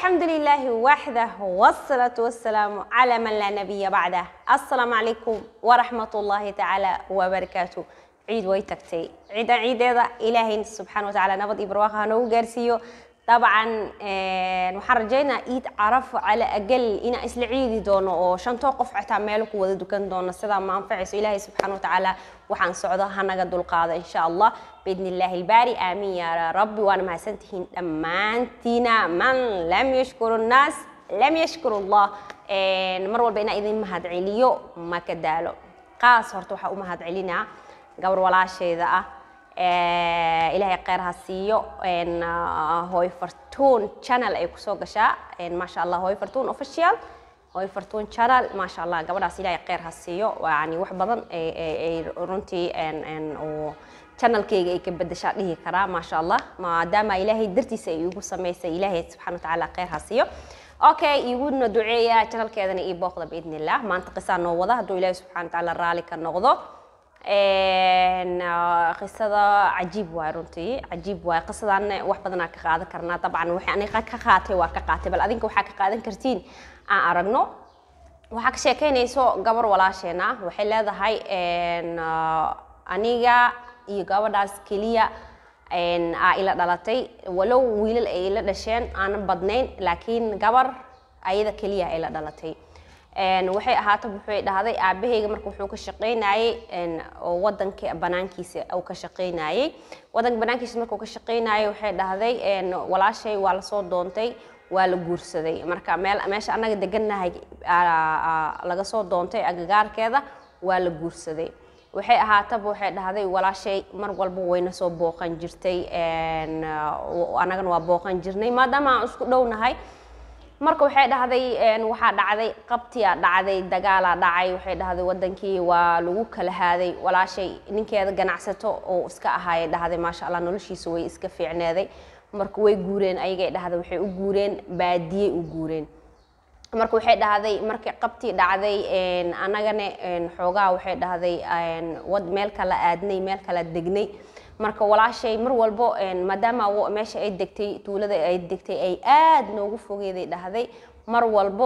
الحمد لله وحده والصلاة والسلام على من لا نبي بعده السلام عليكم ورحمة الله تعالى وبركاته عيد ويتكتي عيد عيدة إلهي سبحانه وتعالى نبض إبرواقها نو جارسيو طبعا waxaan rajaynaa iid carafo cala agal inaan isla ciidi doono oo shantoo qof xitaa meel ku wada dukan doono sidaa ma anfacayso ilaahay subxaana watacaala waxaan socdo hanaga dulqaado insha allah biidni illaahi ilbaari aamiin yaa rabbi waana mahadsantihiin dhammaantiina man lam yashkuru nnaas lam yashkuru allah mar walba inaan idin mahad celiyo ma ka daalo qaas horta waxaa u mahad celinaa gabar walaashayda ah ilaahay kheyr ha siiyo hooy fartuun channel ay kusoo gashaa maasha allah hooy fartuun official hooy fartuun channel maasha allah gabadhaas ilaahay kheyr ha siiyo yani wax badan ay runtii oo channelkayga ay ka bedeshaa dhihi karaa maasha allah maadaama ilaahay dartiisa ay igu samaysay ilaahay subxana watacaala kheyr ha siiyo okay iguna duceeya channelkeedana ii booqda biidni illah maanta qisaa noo wada hadduu ilaahay subxana watacaala raali ka noqdo qisada cajiib waay runtii cajiib waay qisadan wax badanaa ka qaadan karnaa dabcan waxay aniga ka qaatay waa ka qaatay bal adinka waxaa ka qaadan kartiin aan aragno waxaa ka sheekeynayso gabar walaasheena waxay leedahay aniga iyo gabadhaas keliya aa ila dhalatay walow wiilal ay ila dhasheen aanan badnayn laakiin gabar ayada keliya ay la dhalatay waxay ahaata wuxuu dhahday aabahayga marka wuxuu ka shaqaynayay oo wadanka banaankiisa uu ka shaqaynayay wadanka banaankiisa markuu ka shaqaynayay waxay dhahday walaashay waa lasoo doontay waa la guursaday marka meel meesha annaga degannahay laga soo doontay agagaarkeeda waa la guursaday waxay ahaataba waxay dhahday walaashay mar walba wayna soo booqan jirtay annagana waa booqan jirnay maadaama aan isku dhownahay marka waxay dhahday waxaa dhacday qabtiyaa dhacday dagaalaa dhacay waxay dhahday wadankii waa lagu kala haaday walaashay ninkeeda ganacsato oo iska ahaayay dhahday maasha allah noloshiisa way iska fiicneeday marka way guureen ayagay dhahday waxay u guureen baadiyey u guureen marka waxay dhahday markii qabtii dhacday annagana xoogaa waxay dhahday wad meel kala aadnay meel kala degnay marka walaashay mar walbo maadaama meesha ay degtay tuulada ay degtay ay aad noogu fogeeday dhahday mar walbo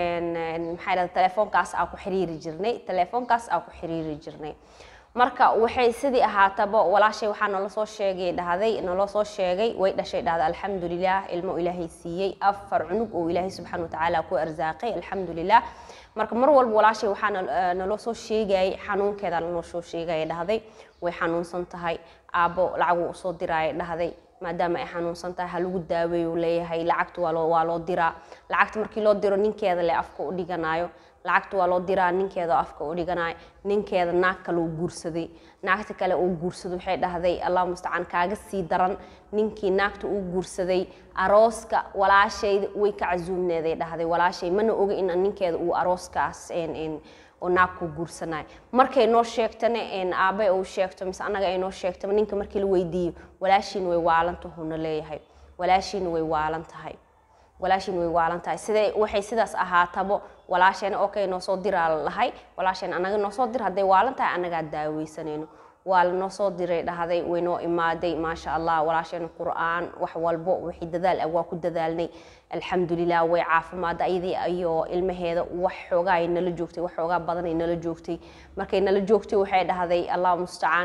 maxaa dhahday telefoonkaas aa ku xiriiri jirnay telefoonkaas aa ku xiriiri jirnay marka waxay sidii ahaataba walaashay waxaa nala soo sheegay dhahday naloo soo sheegay way dhashay dhahday alxamdulilah ilmo ilaahay siiyey afar cunug oo ilaahay subxaana watacaala ku arsaaqay alxamdulilah marka mar walba walaashay waxaa naloo soo sheegayay xanuunkeeda naloo soo sheegaya dhahday way xanuunsan tahay aabbo lacaguu usoo diraaya dhahday maadaama ay xanuunsan tahay ha lagu daaweeyo leeyahay lacagta waa loo waa loo diraa lacagta markii loo diro ninkeeda le afka u dhiganayo lacagta waa loo diraa ninkeeda afka u dhiganayo ninkeeda naag kale uu guursaday naagta kale uu guursado waxay dhahday allah mustacaan kaaga sii daran ninkii naagta uu guursaday arooska walaashayda way ka casuumneeday dhahday walaashay mana oga in ninkeeda uu arooskaas oo naag ku guursanayo markay noo sheegtana aabe uu sheegto mise annaga ay noo sheegtaba ninka markii la weydiiyo walaashiina way waalan tahuna leeyahay walaashiina way waalan tahay walaashiina way waalan tahay siday waxay sidaas ahaatabo walaasheena okay noo soo diraa lahay walaasheena annaga noo soo dir hadday waalan tahay annagaa daaweysanayno waa lanoo soo diray dhahday waynoo imaaday maasha allah walaasheena qur'aan wax walbo wixii dadaal ah waa ku dadaalnay alxamdulilah way caafimaada ayadii iyo ilmaheeda wax xoogaa ay nala joogtay wax xoogaa badan ay nala joogtay markay nala joogtay waxay dhahday allah mustacaan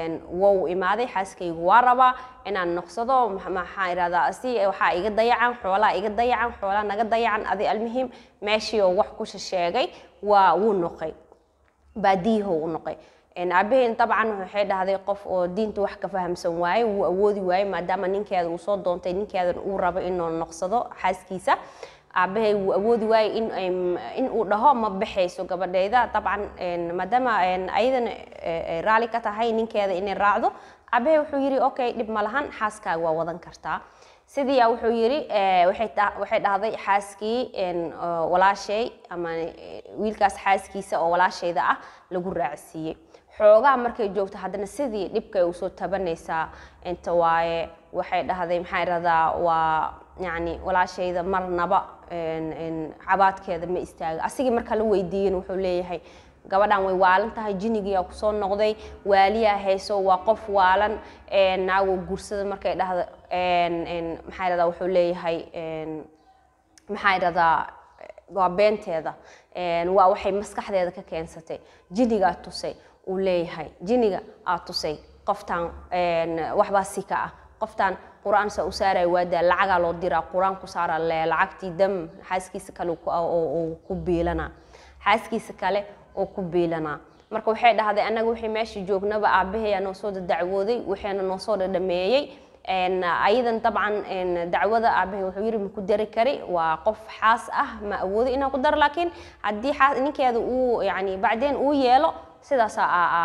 wow imaaday xaaskaygu waa rabaa inaan noqsado maxaa irahdaa si waxaa iga dayacan xoolaa iga dayacan xoolaa naga dayacan adi almuhim meeshii oo wax ku sheegay waa wuu noqay baadiyaho u noqay aabaheen dabcan waxay dhahday qof oo diinta wax ka fahamsan waaye wuu awoodi waaye maadaama ninkeeda uu soo doontay ninkeedan uu rabo inuu noqsado xaaskiisa aabahay wuu awoodi waaye in uu dhaho ma baxayso gabadhayda dabcan maadaama ayadana raali ka tahay ninkeeda inay raacdo aabahay wuxuu yidhi okay dhib ma lahan xaaskaaga waa wadan kartaa sidiiyaa wuxuu yidhi waxay dhahday xaaskii walaashay ama wiilkaas xaaskiisa oo walaashayda ah lagu raacsiiyey xoogaa markay joogto haddana sidii dhibkay usoo tabanaysaa inta waaye waxay dhahday maxaa irahdaa waa yani walaashayda marnaba cabaadkeeda ma istaaga asigii marka la weydiiyen wuxuu leeyahay gabadhan way waalan tahay jinigiyaa kusoo noqday waaliyaa hayso waa qof waalan naago guursada markay dhahda maxaa irahdaa wuxuu leeyahay maxaa idhahdaa waa beenteeda Een, waa waxay maskaxdeeda ka keensatay jinigaa tusay uu leeyahay jiniga aa tusay qoftaan een, waxbaa si ka ah qoftaan qur-aan saa u saaraya waadaa lacagaa loo diraa qur-aan ku saara le lacagtii dam xaaskiisa kale ku- oo oo ku biilanaa xaaskiisa kale oo ku biilanaa marka waxay dhahday annaga wixii meesha joognaba aabbaheeyaa noo soo dacwooday waxayna noo soo dhadhameeyey Een, ayadan dabcan een, dacwada aabahay wuxuu yiri ma ku dari kari waa qof xaas ah ma awoodo inaan ku daro laakiin haddii xaas ninkeeda uu yani bacdeen uu yeelo sidaas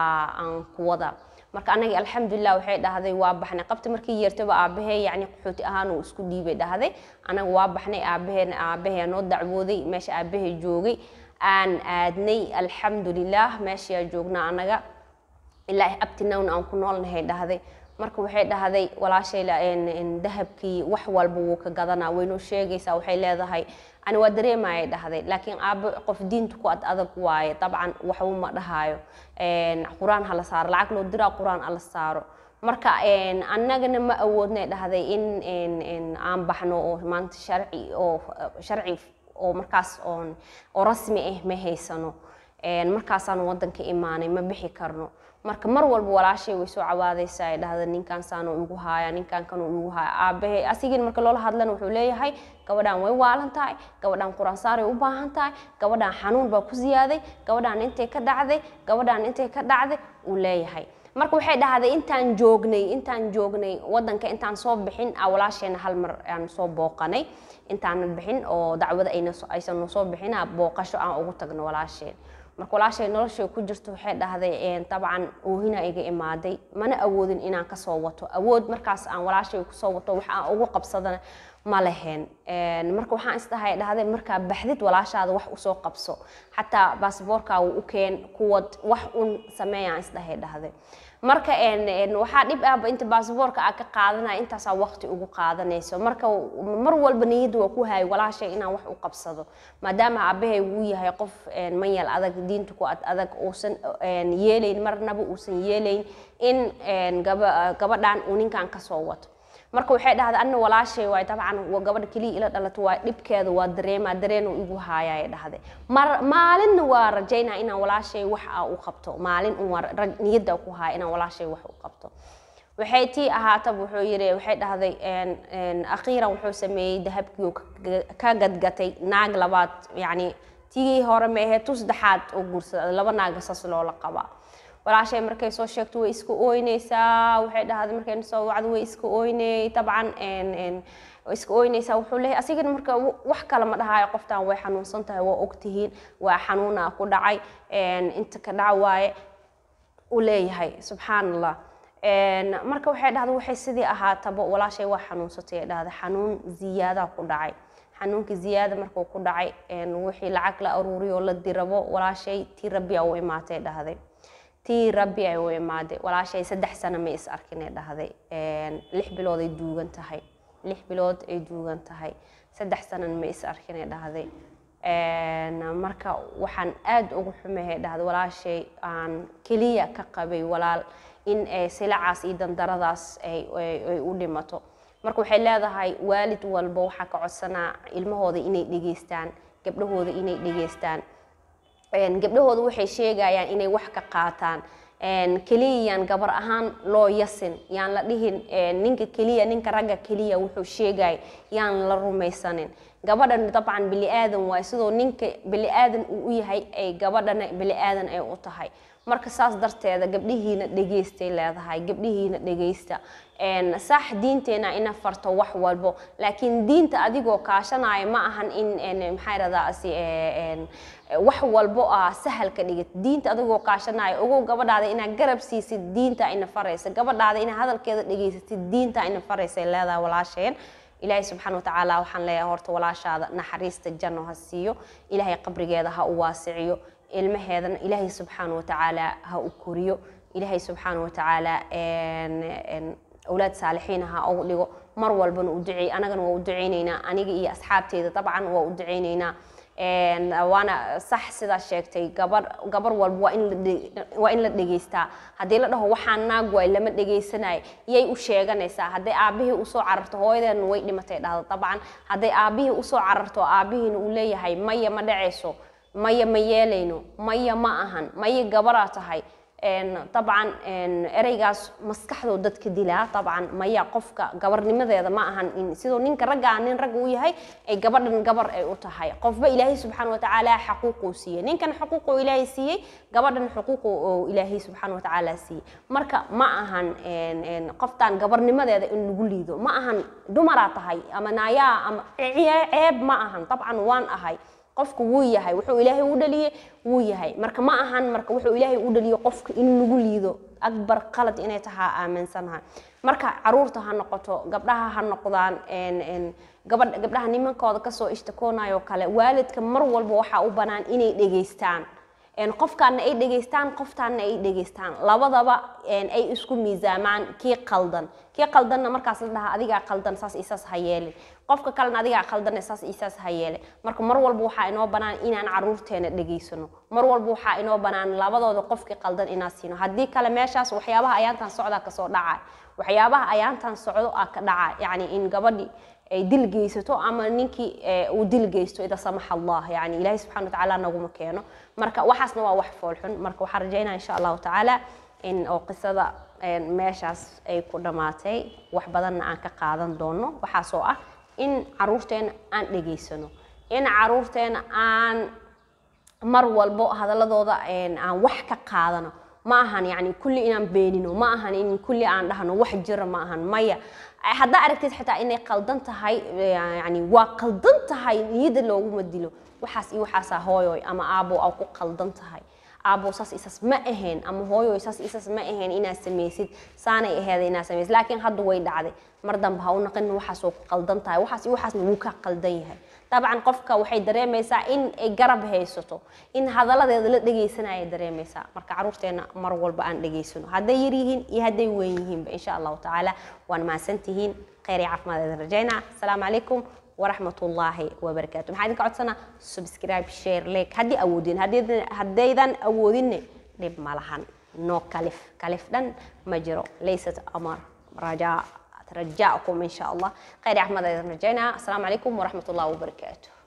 aan ku wada marka anagi alxamdulilah waxay dhahday waa baxnay qabti markii yeertaba aabahee yani qaxooti ahaan uu isku dhiibay dhahday anaga waa baxnay aabaheen aabahee noo dacwooday meesha aabahee joogay aan aadnay alxamdulilah meeshaa joognaa anaga ilaa abtinawna aan ku noolnahay dhahday marka waxay dhahday walaashay la- een- een dahabkii wax walba wuu ka gadanaa waynoo sheegaysaa waxay leedahay ani waa dareemayay dhahday laakiin aabo qof diinta ku ad adag waaye dabcan waxba ma dhahaayo Een, qur-aan hala saaro lacag loo diraa qur-aan ala saaro marka een, annagana ma awoodnay dhahday in een- een aan baxno oo maanta sharci oo sharci oo markaas oon oo rasmi ah ma haysano Een, markaasaan wadanka imaanay ma bixi karno marka mar walba walaashay way soo cawaadaysaa ay dhahda ninkan saanu igu haaya ninkan kanuu igu haaya aabahe asigin marka loola hadlana wuxuu leeyahay gabadhaan way waalan tahay gabadhaan quraan saaray u baahan tahay gabadhaan xanuun baa ku ziyaaday gabadhaan intay ka dhacday gabadhaan intay ka dhacday uu leeyahay marka waxay dhahday intaan joognay intaan joognay wadanka intaan soo bixin aa walaasheena hal mar aan soo booqanay intaanan bixin oo dacwada ayna so- aysan noo soo bixin aa booqasho aan ugu tagno walaasheen marka walaashay noloshay ku jirto waxay dhahday een, dabcan oohina iga imaaday mana awoodin inaan kasoo wato awood markaas aan walaashay kusoo wato wax aan ugu qabsadana ma lehen Een, marka waxaan isdhahay dhahday markaa baxdid walaashaada wax usoo qabso xataa baasboorkaaga u keen kuwad wax un sameeyaan isdhahay dhahday marka een, een, waxaa dhib ahba inta baasboorka aa ka qaadanaya intaasaa waqti ugu qaadanayso marka mar walba niyadda waa ku hayay walaashay inaan wax u qabsado maadaama aabahay uu yahay qof een, manyal adag diinta ku ad adag uusan een, yeelayn marnaba uusan yeelayn in een, gaba- gabadhan uu ninkan kasoo wato marka waxay dhahday anna walaashay waay dabcan waa gabadha keliya ila dhalato waa dhibkeeda waa dareemaa dareenu igu haayay dhahday mar maalinna waa rajaynaa inaan walaashay wax aa u qabto maalin un waa raj- niyadda ku haaya inaan walaashay wax u qabto waxay tii ahaataba wuxuu yidhi waxay dhahday een, een, akhiiran wuxuu sameeyey dahabkii uu ka- ka gadgatay naag labaad yacni tigii hore ma ahee tu saddexaad oo guursaday laba naaga saas loola qabaa walaashay markay soo sheegto way iska ooynaysaa waxay dhahday markay soo wacdo way iska ooynay dabcan een, een, way iska ooynaysaa wuxuu leeyahay asigana marka w- wax kale ma dhahaayo qoftaan way xanuunsan tahay waa ogtihiin waa xanuunaa ku dhacay een, inta ka dhac waaye uu leeyahay subxaan allah Een, marka waxay dhahday waxay sidii ahaataba walaashay waa xanuunsatay ay dhahday xanuun ziyaadaa ku dhacay xanuunka ziyaada markuu ku dhacay een, wixii lacag la aruuriyo oo la dirabo walaashay tii rabbi aa u imaatay dhahday tii rabbi ay u imaaday walaashay saddex sano ma is arkin ay dhahday Een, lix bilood ay duugan tahay lix bilood ay duugan tahay saddex sanana ma is arkin ay dhahday Een, marka waxaan aad ugu xumahay dhahday walaashay aan keliya ka qabay walaal in ay silacaas iyo dandaradaas ay ay- ay u dhimato marka waxay leedahay waalid walba waxaa ka codsanaa ilmahooda inay dhegeystaan gabdhahooda inay dhegeystaan Een, gabdhahooda waxay sheegayaan inay wax ka qaataan Een, keliya yaan gabar ahaan loo yasin yaan la dhihin een, ninka keliya ninka ragga keliya wuxuu sheegay yaan la rumaysanin gabadhan dabcan bili aadan waay sidoo ninka bili aadan uu u yahay ay gabadhana bili aadan ay u tahay marka saas darteeda gabdhihiina dhegeystay leedahay gabdhihiina dhegeysta Een, sax diinteena ina farto wax walbo laakiin diinta adigoo kaashanaya ma ahan in een, maxaa iradaasi wax walbo ah sahal ka dhigid diinta adigoo kaashanaya ogow gabadhaada inaad garab siisid diinta ina faraysa gabadhaada inaad hadalkeeda dhegeysatid diinta ina faraysa leedahay walaasheen ilaahay subxaana watacaala waxaan leeyahay horta walaashaada naxariista janno ha siiyo ilaahay qabrigeeda ha u waasiciyo ilmaheedana ilaahay subxaana watacaala ha u koriyo ilaahay subxaana watacaala een- een awlaad saalixiin ha ugu dhigo mar walbana u duceey anagana waa u duceyneynaa aniga iyo asxaabteyda dabcan waa u duceyneynaa Een, waana sax sidaa sheegtay gabar gabar walba waa in la dhe- waa in la dhegaystaa haddii la dhaho waxaan naag waay lama dhegaysanay yay u sheeganaysaa hadday aabihii usoo cararto hooyadeena way dhimatay dhahda dabcan hadday aabihii usoo cararto aabihiina uu leeyahay maya ma dhacayso maya ma yeelayno maya ma ahan maya gabaraa tahay Een, dabcan een, ereygaas maskaxdoo dadka dilaa dabcan maya qofka gabarnimadeeda ma ahan in sidoo ninka raggaa nin rag uu yahay ay gabadhan gabar ay u tahay qofba ilaahay subxaana watacaala xaquuquu siiyey ninkan xuquuquu ilaahay siiyey gabadhan xuquuqu oo ilaahay subxaana watacaala siiyey marka ma ahan een, een, qoftaan gabarnimadeeda in lagu liido ma ahan dumaraa tahay ama naayaa ama cee- ceeb ma ahan dabcan waan ahay qofku wuu yahay wuxuu ilaahay u dhaliyey wuu yahay marka ma ahan marka wuxuu ilaahay u dhaliyey qofka in lagu liido akbar qalad inay tahaa aaminsanahay marka caruurta ha noqoto gabdhaha ha noqdaan een- een, gabadh gabdhaha nimankooda kasoo ishtakoonayo kale waalidka mar walba waxaa u banaan inay dhegaystaan een, qofkaana ay dhegaystaan qoftaana ay dhegaystaan labadaba een, ay isku miisaamaan kii qaldan kii qaldanna markaas la dhahaa adigaa qaldan saas isaas ha yeelin qofka kalena adigaa qaldan saas isaas ha yeelin marka mar walba waxaa inoo banaan inaan caruurteena dhegaysano mar walba waxaa inoo banaan labadooda qofkii qaldan inaan siino haddii kale meeshaas waxyaabaha ayaantan socdaa kasoo dhacay waxyaabaha ayaantan socdo aa ka dhaca yacni in gabadhi ay dil geysato ama ninkii eh, uu dil geysto ida samaxa allah yani ilaahay subxana watacaala naguma keeno marka waxaasna waa wax foolxun marka waxaan rajaynaa insha allahu tacaala in oo qisada een, meeshaas ay ku dhammaatay wax badanna aan ka qaadan doono waxaasoo ah in caruurteena aan dhegaysano in caruurteena aan mar walbo hadaladooda een, aan wax ka qaadano ma ahan yani kulli inaan beenino ma ahan in kulli aan dhahno wax jira ma ahan maya haddaa aragtid xitaa inay qaldan tahay yani waa qaldan tahay niyada looguma dilo waxaas iyo waxaasaa hooyoy ama aabo aa ku qaldan tahay aabo saas isas ma ahayn ama hooyoy saas isas ma ahayn inaad samaysid saanay aheeda inaad samaysid laakiin hadda way dhacday mar dambe ha u naqin waxaas oo ku qaldan tahay waxaas iyo waxaasna wuu ka qaldan yahay dabcan qofka waxay dareemaysaa in ay garab haysato in hadaladeeda la dhegaysanaya dareemaysaa marka caruurteena mar walba aan dhegaysano hadday yar yihiin iyo hadday weyn yihiinba insha allahu tacaala waan mahadsantihiin khayr iyo caafimaad idin rajaynaa asalaamu calaykum waraxmat ullaahi wabarakaatu maxaa idinka codsanaa subscribe share like haddii awoodin haddaydan awoodinne dhib ma lahan no kalif kalif dhan ma jiro laysat amar rajaa رجاءكم إن شاء الله خير أحمد رجعنا السلام عليكم ورحمة الله وبركاته